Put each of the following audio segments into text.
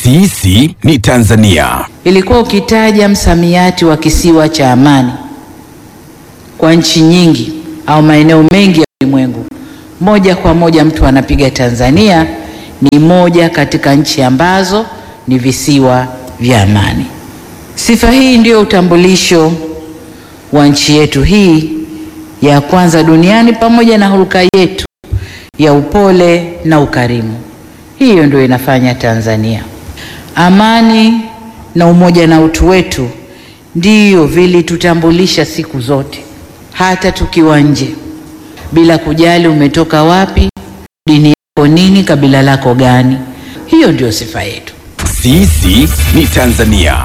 Sisi ni Tanzania. Ilikuwa ukitaja msamiati wa kisiwa cha amani kwa nchi nyingi au maeneo mengi ya ulimwengu, moja kwa moja mtu anapiga Tanzania ni moja katika nchi ambazo ni visiwa vya amani. Sifa hii ndio utambulisho wa nchi yetu hii ya kwanza duniani, pamoja na hulka yetu ya upole na ukarimu. Hiyo ndio inafanya Tanzania. Amani na umoja na utu wetu ndiyo vilitutambulisha siku zote, hata tukiwa nje, bila kujali umetoka wapi, dini yako nini, kabila lako gani. Hiyo ndio sifa yetu. Sisi ni Tanzania.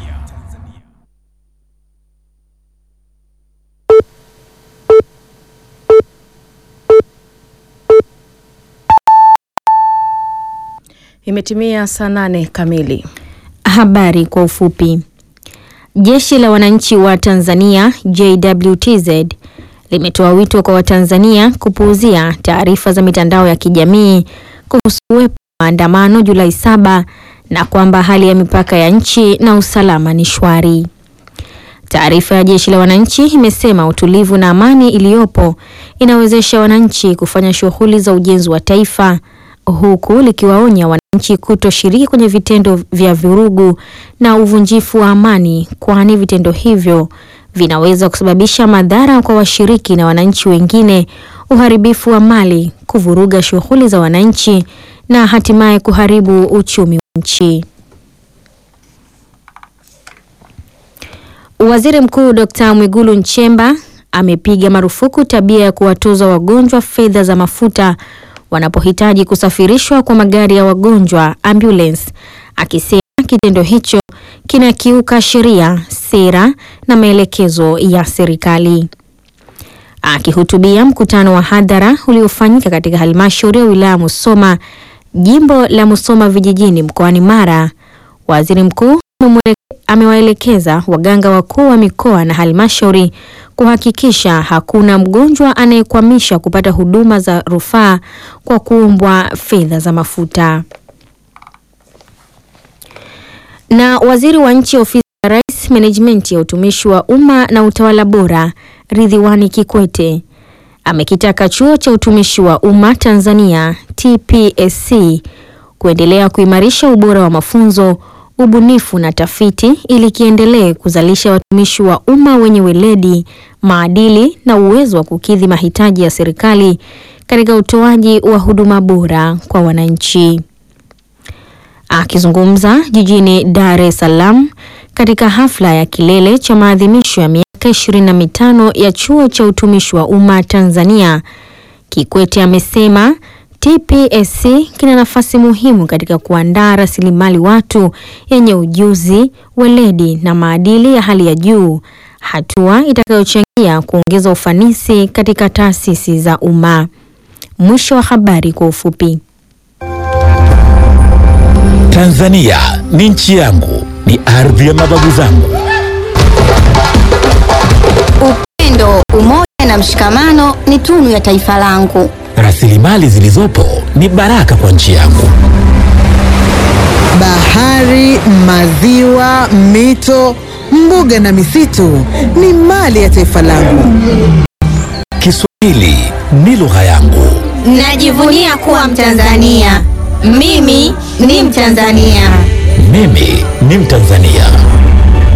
Imetimia saa nane kamili. Habari kwa ufupi. Jeshi la Wananchi wa Tanzania JWTZ limetoa wito kwa Watanzania kupuuzia taarifa za mitandao ya kijamii kuhusu uwepo wa maandamano Julai saba na kwamba hali ya mipaka ya nchi na usalama ni shwari. Taarifa ya Jeshi la Wananchi imesema utulivu na amani iliyopo inawezesha wananchi kufanya shughuli za ujenzi wa taifa huku likiwaonya wananchi kutoshiriki kwenye vitendo vya vurugu na uvunjifu wa amani, kwani vitendo hivyo vinaweza kusababisha madhara kwa washiriki na wananchi wengine, uharibifu wa mali, kuvuruga shughuli za wananchi na hatimaye kuharibu uchumi wa nchi. Waziri Mkuu Dr. Mwigulu Nchemba amepiga marufuku tabia ya kuwatoza wagonjwa fedha za mafuta wanapohitaji kusafirishwa kwa magari ya wagonjwa ambulance, akisema kitendo hicho kinakiuka sheria, sera na maelekezo ya serikali. Akihutubia mkutano wa hadhara uliofanyika katika halmashauri ya wilaya Musoma, jimbo la Musoma vijijini mkoani Mara, waziri mkuu amewaelekeza waganga wakuu wa mikoa na halmashauri kuhakikisha hakuna mgonjwa anayekwamisha kupata huduma za rufaa kwa kuombwa fedha za mafuta. Na waziri wa nchi ofisi ya Rais, menejimenti ya utumishi wa umma na utawala bora, Ridhiwani Kikwete amekitaka chuo cha utumishi wa umma Tanzania TPSC kuendelea kuimarisha ubora wa mafunzo ubunifu na tafiti ili kiendelee kuzalisha watumishi wa umma wenye weledi, maadili na uwezo wa kukidhi mahitaji ya serikali katika utoaji wa huduma bora kwa wananchi. Akizungumza jijini Dar es Salaam katika hafla ya kilele cha maadhimisho ya miaka 25 ya chuo cha utumishi wa umma Tanzania, Kikwete amesema TPSC kina nafasi muhimu katika kuandaa rasilimali watu yenye ujuzi, weledi na maadili ya hali ya juu, hatua itakayochangia kuongeza ufanisi katika taasisi za umma. Mwisho wa habari kwa ufupi. Tanzania ni nchi yangu, ni ardhi ya mababu zangu. Upendo, umoja na mshikamano ni tunu ya taifa langu. Rasilimali zilizopo ni baraka kwa nchi yangu. Bahari, maziwa, mito, mbuga na misitu ni mali ya taifa langu. Kiswahili ni lugha yangu. Najivunia kuwa Mtanzania. Mimi ni Mtanzania. Mimi ni Mtanzania.